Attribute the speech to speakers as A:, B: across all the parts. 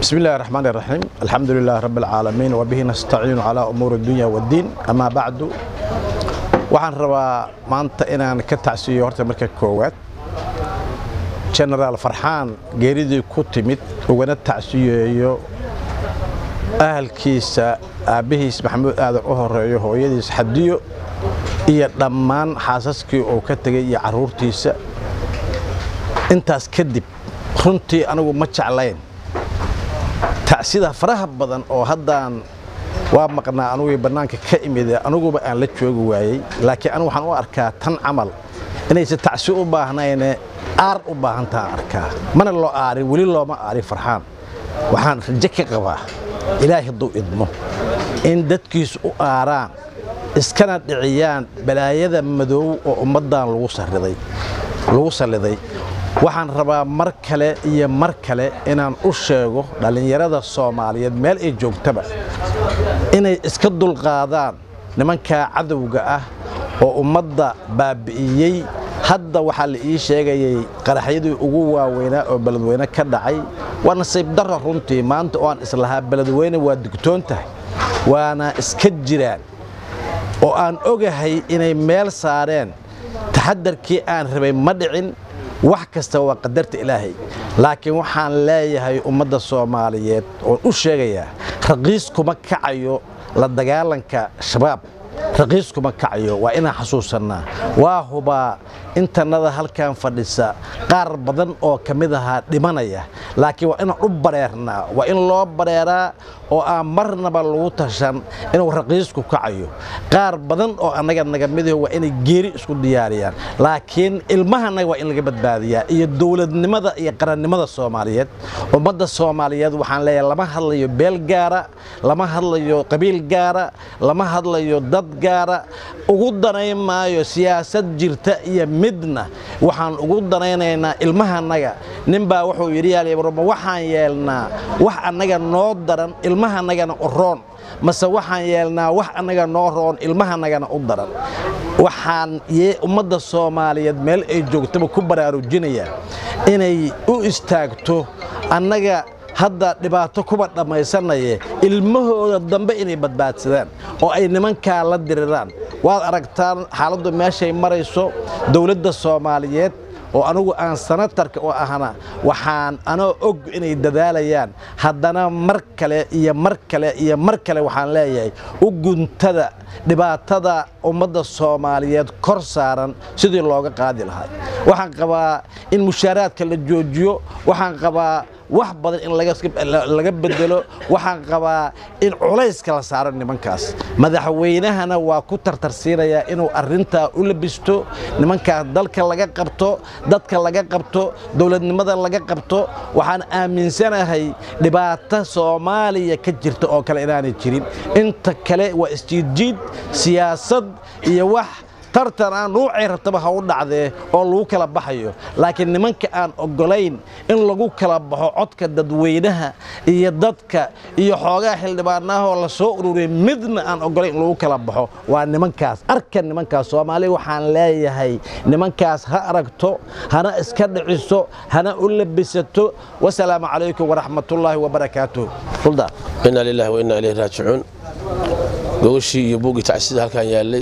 A: بسم الله الرحمن الرحيم الحمد لله رب العالمين وبه نستعين على أمور الدنيا والدين أما بعد waxaan rabaa maanta inaan ka tacsiiyo horta marka koowaad genaraal farxaan geeridii ku timid ugana tacsiyeeyo ahalkiisa aabbihiis maxamuud aadan u horeeyo hooyadiis xadiyo iyo dhammaan xaasaskii uu ka tegay iyo carruurtiisa intaas kadib runtii anigu ma jeclayn tacsida faraha badan oo haddaan waa maqnaa anugii bannaanka ka imid aniguba aan la joogi waayey laakiin anigu waxaan u arkaa tan camal inaysan tacsi u baahnayne aar u baahantaan arkaa mana loo aarin weli looma aarin farxaan waxaan rajo ka qabaa ilaahay hadduu idmo in dadkiisu u aaraan iskana dhiciyaan balaayada madoow oo ummaddan lagu salliday waxaan rabaa mar kale iyo mar kale inaan u sheego dhallinyarada soomaaliyeed meel ay joogtaba inay iska dulqaadaan nimankaa cadowga ah oo ummadda baabbi'iyey hadda waxaa la ii sheegayay qaraxyadii ugu waaweynaa oo beledweyne ka dhacay waa nasiib darra runtii maanta oo aan islahaa beledweyne waa digtoon tahay waana iska jiraan oo aan ogahay inay meel saareen taxadarkii aan rabay ma dhicin wax kasta waa qadarta ilaahay laakiin waxaan leeyahay ummadda soomaaliyeed oon u sheegayaa raqiis kuma kacayo la dagaalanka shabaab raqiis kuma kacayo waa inaan xasuusannaa waa hubaa intannada halkan fadhisa qaar badan oo ka mid ahaa dhimanaya laakiin waa inaan u bareernaa waa in loo bareeraa oo aan marnaba lagu tashan inuu raqiisku kacayo qaar badan oo annaga naga midaho waa inay geeri isku diyaariyaan laakiin ilmahanaga waa in laga badbaadiyaa iyo dowladnimada iyo qarannimada soomaaliyeed ummadda soomaaliyeed waxaan leeyahay lama hadlayo beel gaara lama hadlayo qabiil gaara lama hadlayo dad gaara ugu danayn maayo siyaasad jirta iyo midna waxaan ugu danaynaynaa ilmahanaga ninbaa wuxuu yidhi yaalyabroma waxaan yeelnaa wax annaga noo daran ilmahanagana u roon mase waxaan yeelnaa wax annaga noo roon ilmahanagana u daran waxaan ummadda soomaaliyeed meel ay joogtaba ku baraarujinayaa inay u istaagto annaga hadda dhibaato kuba dhammaysanaye ilmahooda dambe inay badbaadsadaan oo ay nimankaa la diriraan waad aragtaan xaaladdu meeshay marayso dowladda soomaaliyeed oo anugu aan sanatarka u ahna waxaan anoo og inay dadaalayaan haddana mar kale iyo mar kale iyo mar kale waxaan leeyahay u guntada dhibaatada ummadda soomaaliyeed kor saaran sidii looga qaadi lahaa waxaan qabaa in mushaaraadka la joojiyo waxaan qabaa wax badan in laga bedelo waxaan qabaa in culayska la saaro nimankaas madaxweynahana waa ku tartarsiinayaa inuu arintaa u labisto nimankaas dalka laga qabto dadka laga qabto dowladnimada laga qabto waxaan aaminsanahay dhibaato soomaaliya ka jirta oo kale inaanay jirin inta kale waa isjiidjiid siyaasad iyo wax tartan aan nuucay rabtaba ha u dhacdee oo lagu kala baxayo laakiin nimanka aan oggolayn in lagu kala baxo codka dadweynaha iyo dadka iyo xoogaa xildhibaanahoo la soo ururiyay midna aan oggolayn in lagu kala baxo waa nimankaas arka nimankaas soomaaliya waxaan leeyahay nimankaas ha aragto hana iska dhiciso hana u labisato wasalaamu calaykum waraxmatullaahi wabarakaatuh fulda
B: inaa lilahi wa innaa ilayhi raajicuun gogashii iyo buuggii tacsida halkan yaallay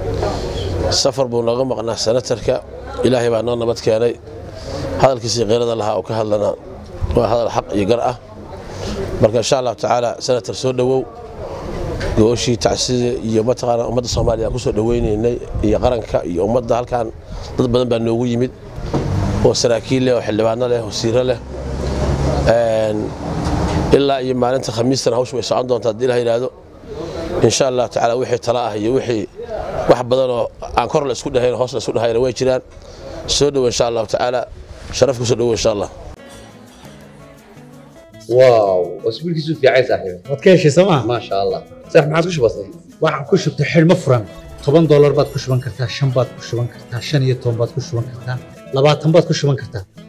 B: safar buu nooga maqnaa sanatarka ilaahay baa noo nabad keenay hadalkiisii keyrada lahaa oo ka hadlana waa hadal xaq iyo gar ah marka insha allahu tacaala sanatar soo dhowow gooshii tacsida iyo mataqaana ummadda soomaaliya aan ku soo dhoweynaynay iyo qaranka iyo ummadda halkan dad badan baa noogu yimid oo saraakiil leh oo xildhibaano leh wasiiro leh ilaa iyo maalinta khamiistana hawshu way socon doontaa haddii la yidhaahdo insha allah tacaala wixii tala ah iyo wixii wax badanoo aan kor la isku dhahayn hoos la isku dhahayna way jiraan soo dhowo insha allahu tacaala sharaf ku soo dhowo insha allah
C: واو واسبوع كيسو في عايز صاحبي
D: waad ka heshay sooma
C: ما شاء الله صح ما عاد وش بصي
D: waxaan ku shubtay xidhmo furan toban doolar baad ku shuban kartaa shan baad ku shuban kartaa shan iyo toban baad ku shuban kartaa labaatan baad ku shuban kartaa